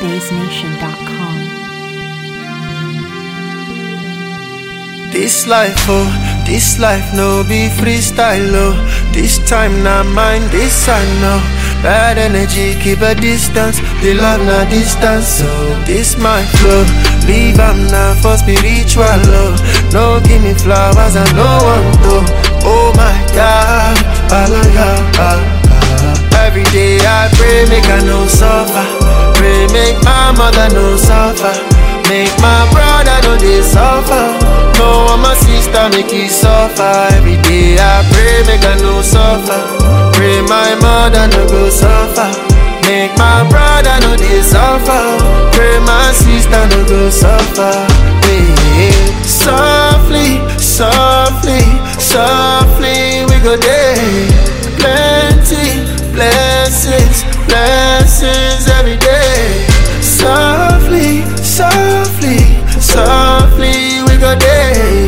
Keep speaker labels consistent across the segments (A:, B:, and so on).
A: NigerBaseNation.com.
B: This life, oh, this life no be freestyle, oh. This time not mine, this I know. Bad energy, keep a distance. The love na distance, so this my flow. Leave am now for spiritual, oh. No give me flowers, I no want to. Oh my God, hallelujah. Every day I pray, make I no suffer. Pray, make my mother no suffer. Make my brother no they suffer. No one my sister make he suffer. Every day I pray, make I no suffer. Pray my mother no go suffer. Make my brother no they suffer. Pray my sister no go suffer. Hey, softly, softly, softly we go there. Plenty blessings, blessings every day. Softly, softly, softly we go there.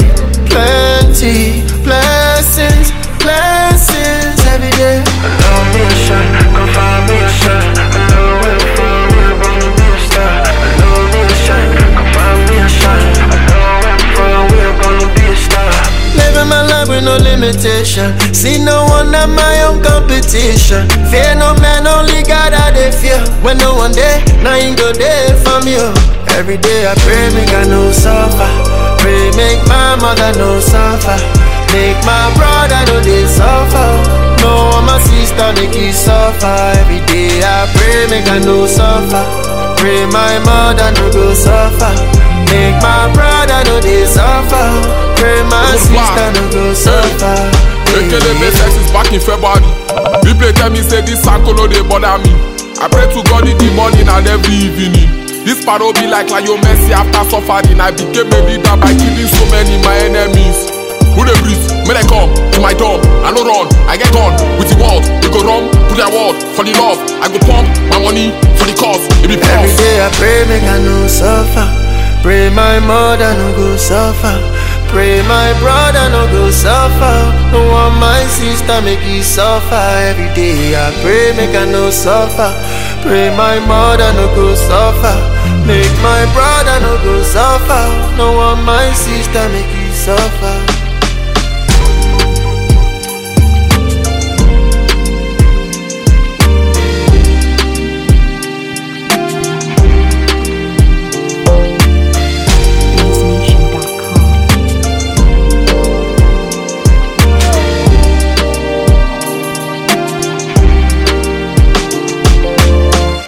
B: Plenty blessings, blessings every day. Allow me a shot, come find me a shot. I know where I'm from, we're gonna be a star. Allow me a shot, come find me a shot. I know where I'm from, we're gonna be a star. Living my life with no limitation. See no one at my own competition. Fear no man, only God I dey fear. When no one there, now you go there for me. oh. Every day I pray, make I no suffer. Pray, make my mother no suffer. Make my brother no they suffer. No one my sister make he suffer. Every day I pray, make I no suffer. Pray my mother no go suffer. Make my brother no they suffer. Pray my
C: Look
B: sister
C: back.
B: no go suffer.
C: Ekele Mesex is back in February. People tell me say this uncle no dey bother me. I pray to God in the morning and every evening. This paro be like Lionel Messi after suffering. I became a leader by killing so many my enemies. Who dey breathe? May they come to my door. I no run, I get on with the world. We go run to their world for the love. I go pump my money for the cause. It be
B: Every
C: pause.
B: day I pray, make I no suffer. Pray my mother no go suffer. Pray my brother no go suffer. No want my sister make he suffer. Every day I pray, make I no suffer. Pray my mother no go suffer. Make my brother no go suffer. No want my sister make he suffer.